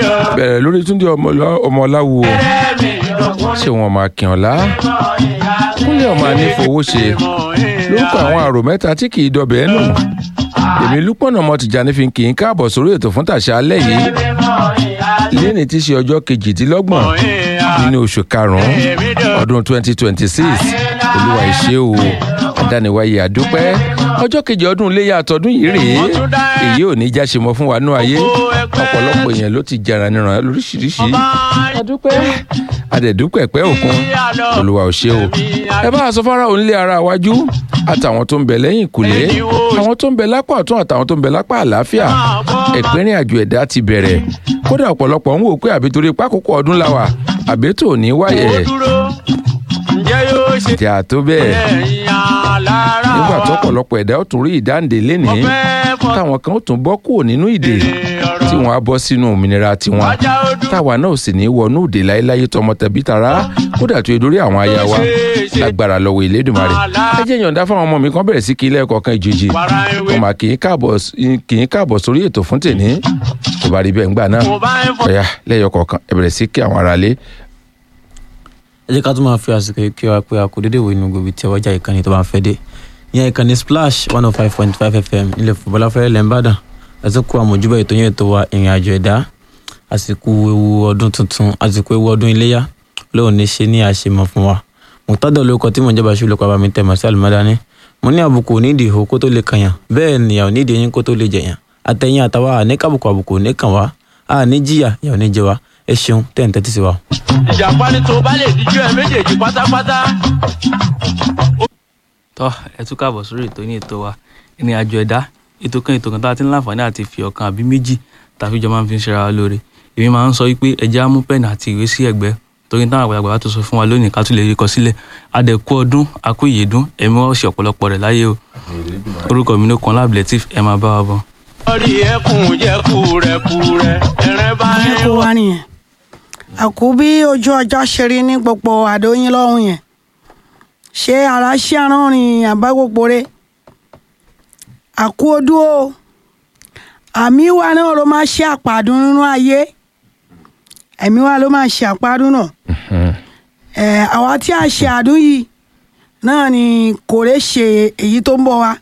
bẹ̀rẹ̀ lórí túndé ọmọláwo ṣé wọn máa kí ọ̀la kúnlẹ̀ ọmọ anífowó ṣe lórúkọ àwọn àrò mẹ́ta tí kì í dọbẹ̀ ẹ́ nù èmi lúpọ̀nà ọmọ tìjànì fi kì í káàbọ̀ sórí ètò fún tàṣà alẹ́ yìí lẹ́ni tí í ṣe ọjọ́ kejìdínlọ́gbọ̀n nínú oṣù karùn-ún ọdún twenty twenty six olúwa ìṣe o adániwáyé àdúpẹ́ ọjọ́ kejì ọdún iléyà àtọ́dún yìí rèé èyí ò ní já ṣe mọ́ fún wa nú ayé ọ̀pọ̀lọpọ̀ èèyàn ló ti jara níran lóríṣiríṣi àdúpẹ́ àdẹ̀dúpẹ́ pẹ́ òkun olúwa ò ṣe o ẹ bá a sọ fara òun lé ara wájú àtàwọn tó ń bẹ lẹ́yìn ìkùlé àwọn tó ń bẹ lápá ọ̀tún àtàwọn tó ń bẹ lápá àlàáfíà ẹ̀pẹ́rìn àjò ẹ̀dá ti bẹ̀rẹ̀ kódà ọ̀pọ̀lọpọ̀ ń wò pé àbí torí pákókó ọdún la wà àbí tó ní wáyẹ̀ ìjà tó bẹ́ẹ̀ nígbà tó ọ̀pọ̀lọpọ̀ ẹ̀dá ó tún rí ìdáǹdè lénìí táwọn kan ó tún bọ́ kúrò nínú ìdè tí wọ́n á bọ́ sínú òmìnira tiwọn táwa náà sì ní wọnú ìdè láéláyé tọmọ tẹbí tara kódà tó edórí àwọn aya wa lágbára lọ́wọ́ Elédùmarè ẹ jẹ́ yọ̀ǹda fáwọn ọmọ mi kan bẹ̀rẹ̀ sí kí ilé ẹ̀kọ́ kan ìjèjì wọn mà kì í káàbọ̀ sórí ètò fún tèmi tó bá rí bẹ́ẹ̀ ńgbà náà ọ̀yà lẹ́yọ̀ kọ̀ọ̀kan ẹ bẹ̀rẹ̀ sí kí àwọn aráalé ẹ jẹ́ ká tún máa fi àsìkò yìí kí wa pé a kò dédé wo inú gbòòbí tí ọwọ́jà ìkànnì tó bá ń fẹ́ dé ìyẹn ìkànnì splash one oh five point five fm ilẹ̀ fúbọ́lá fẹ́rẹ́ lẹ́ńbàdàn ẹ̀sìn kó àmójúbà ètò yẹn tó wa ìrìn àjò ẹ̀dá àsìkò ewu ọdún tuntun àsìkò ewu ọdún iléyà lóun ní ṣe ní àṣemọ fún wa mùtádọ̀ lórúkọ tí mò ń jẹ́ bàṣú lóko àbámi tẹ̀ mọ́sí àlùmọ́dání mo ní àbùkù nídìí ihò kó tó lè kànyàn bẹ́ẹ̀ nìyà ò nídìí eyín kó tó lè jẹ̀yàn àtẹ̀yìn àtàwa àníkàbùkù àbùkù ò ní kàn wá àní jìyà yà ò ní jẹ wá ẹ ṣeun tẹ̀ ń tẹ́tí sí wa. ìjàpá ni tó bá lè díjú ẹ méjèèjì pátápátá. tọ́ ẹ tún káàbọ̀ sórí ètò ní ètò wa ìrìn àjò ẹ̀dá ètò kan ètò kan tá a ti ń láǹfààní àti fi ọ̀kan àbí méjì tàbí jọ máa ń fi ń ṣera wa lóore èmi máa ń sọ wípé ẹja mú pẹ́ẹ́nì àti ìwé sí ẹ̀gbẹ́ torí táwọn àgbàlagbà bá tó sọ fún wa lónìí ká tún lè rí kọ sílẹ̀ adẹ̀kú ọdún akú ìyèdún ẹ̀mí wọ́n ṣe ọ̀pọ̀lọpọ̀ rẹ̀ láyé o orúkọ mi ló kan lábìlẹ̀tìf ẹ máa bá wa bọ̀. orí ẹkùn jẹ kúrẹkúrẹ ẹrẹ bá bí ń kò wá. wá nìyẹn àkú bí ojú ọjọ́ ṣe rí ní gbogbo àdóyìn lọ́hùn yẹn ṣé ara ṣí aránrin àbágbòpore àkú odú o àmì wa náà ló máa ṣe àpàdún nínú ayé ẹ̀mí wa ló máa ṣe àpàdún náà ẹ̀ àwa tí a ṣe àdún yìí náà ni kò lè ṣe èyí tó ń bọ̀ wá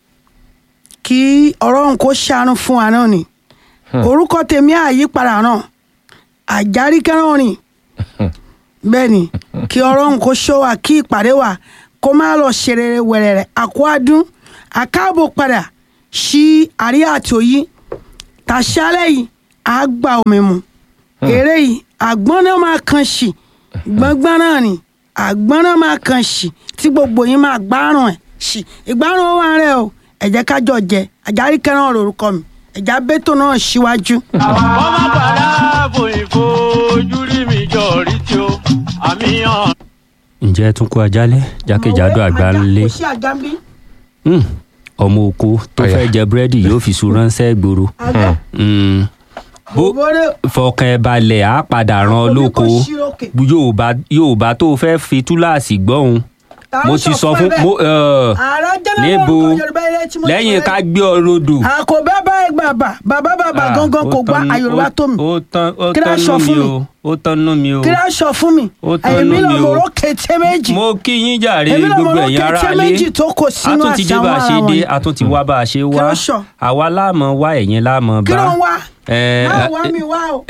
kí ọlọ́run kó ṣàánú fún wa náà ni orúkọ tèmi àyípadà náà àjárí kẹrànrìn bẹ́ẹ̀ ni kí ọlọ́run kó ṣọ́ wa kí ìpàdé wa kó má lọ ṣe rere wẹ̀rẹ̀rẹ̀ àkó adún àkáàbò padà sí àríyá àti òyí tàṣálẹ̀ yìí á gba omi mu eré yìí àgbọ́n náà máa kan sí gbọ́ngbọ́n náà ni àgbọ́n náà máa kan sí tí gbogbo yín máa gbárùn ẹ̀ sí ìgbárùn ó wà rẹ̀ o ẹ jẹ́ ká jọ jẹ àjárí kẹrànrìn lórúkọ mi ẹ̀já bẹ́tò náà síwájú. ọmọ bàrà fòyìnfò ojú rí mi jọ rí tí o àmì hàn. ǹjẹ́ ẹ tún kó ajálẹ̀ jákèjádò àgbáńlé kò sí àjà ń bí. Hmm, ọmọ oko tó Ọ̀yà. fẹ́ jẹ búrẹ́dì yóò fi sùn ránṣẹ́ gbòòrò àjà Hmm, bó òbórè fọkàn ẹ balẹ̀ á padà ràn ọ́ lóko Yorùbá Yorùbá tó fẹ́ fi túláàsì gbọ́hùn mo ti sọ fún mo ẹ, ààrẹ jẹ́nẹ́rà níbo orúkọ Yorùbá ilé tí mo ti lẹ́yìn sọ ká yẹn. gbé ọ rodò. àkóbá báyìí bàbà bàbá bàbà Ah, gangan ó kò gbá tán- àyòrùbá ó- tó mi ó tán ó Kí ló tán sọ nú mi fún mi? o ó tán nú mi o kí ló sọ fún mi Ó tán èmi nú náà mi mo o. rò kété méjì mo kí yín jàre èmi náà mo gbogbo rò ẹ̀yin ará kété lé méjì tó kò a sínú tún ti dé àṣà bá a wọn ṣe ara dé wọn a tún ti wá bá a ṣe Kí wá ló sọ? àwa láàmọ wá ẹ̀yin láàmọ kí bá ló ń wá Eh, máa wá mi wá o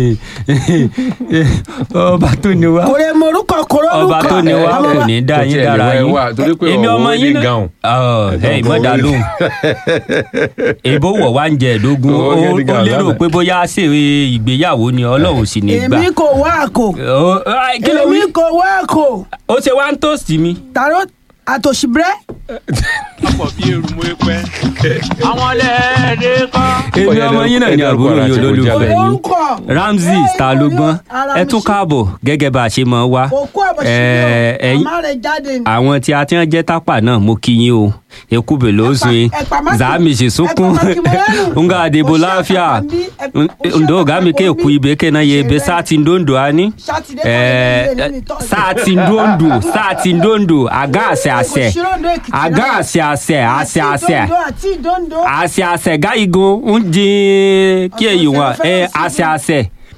ọba tó ni wá kò lè mọ orúkọ kò lórúkọ ọba tó ni wá Àwọn kò wa- ní dá Kò yín tiẹ̀ dára lè wá ẹ yín wá, torí pé èmi ọ̀wọ́ ọmọ wedding yín náà gown. Ọ̀, ẹ ìmọ̀dà lóhùn èbó wọ̀ wá ń jẹ ẹ̀dógún Ọ̀wọ́ ó wedding ó gown lérò lánàá. pé bóyá ṣe ìgbéyàwó ni ọlọ́run sì ní gbà èmi kò wá àkò Ó- ai, kí ló wí èmi kò wá àkò ó ṣe wá ń tòsí mi tàró àtòṣìbrẹ́ ọ̀pọ̀ bí eru mo pẹ́. àwọn lẹ́ẹ̀dẹ́ kọ́. èmi Ọ̀yá ọmọ yín náà ni ẹ dárúkọ àbúrò ara yín ṣe kó olólùfẹ́ jábẹ́. yín orúkọ Ramsey ta ló gbọ́n ẹ tún káàbọ̀ gẹ́gẹ́ bá a ṣe mọ̀ wá òkú Eh, àbọ̀ṣìbrẹ́ ẹ̀yin- àmà rẹ̀ jáde ni. àwọn tí a ti ń jẹ́ tápà náà mo kí yín o ekube ló sun yín ẹ̀pà má kì- zami sì sunkún ẹ̀pà má kì mọ́ lẹ́nu. nga adebo Ó ṣe láfíà àpapọ̀ bí, ẹ̀pà- ó ṣe ndo àpapọ̀ gami ke bí. ku ibe ke na ye ebe Ṣe sati ndondo ani Sátidé Eh, kọ́lé nílé ní tọ́sídẹ̀ẹ́. sati ndondo sati ndondo aga ase ase Kò sí Ondo Èkìtì aga náà. ase ase ase Àti ase Ìdóńdó àti Ìdóńdó. ase ase ga igun ń dín kí èyí wọn ẹ ase ase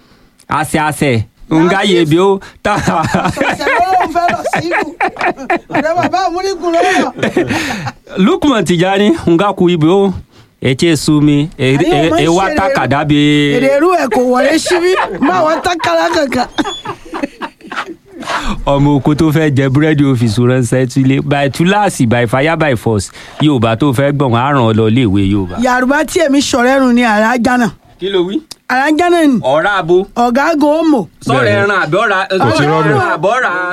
àṣẹ àṣẹ nga yé bi ó ta ọ̀sẹ̀ lọ́wọ́ fẹ́ lọ sí ìlú ọ̀rẹ́ bàbá àmúrígun lọ́wọ́ lukman tijani nga ku ibi ó ece sumi e- Ayé e- ọmọ e wa ìṣeré- takada èrè bi irú ẹ̀ kò wọlé síbí má wọn tákàlà kankan ọmọ oko tó fẹ́ jẹ búrẹ́dì òfìsù ránṣẹ́ sílé by túláàsì by fire by force yorùbá tó fẹ́ gbọ̀n á ràn ọ́ lọ iléèwé yorùbá. yàrá tí èmi sọ̀rọ̀ ẹ̀rù ni àràjánà kí ló wí. àràjánà ni ọ̀rá abo ọ̀gágun òmò sọ̀rọ̀ ẹran àbọ̀ra Kò sí rọ́bìn. àbọ̀ra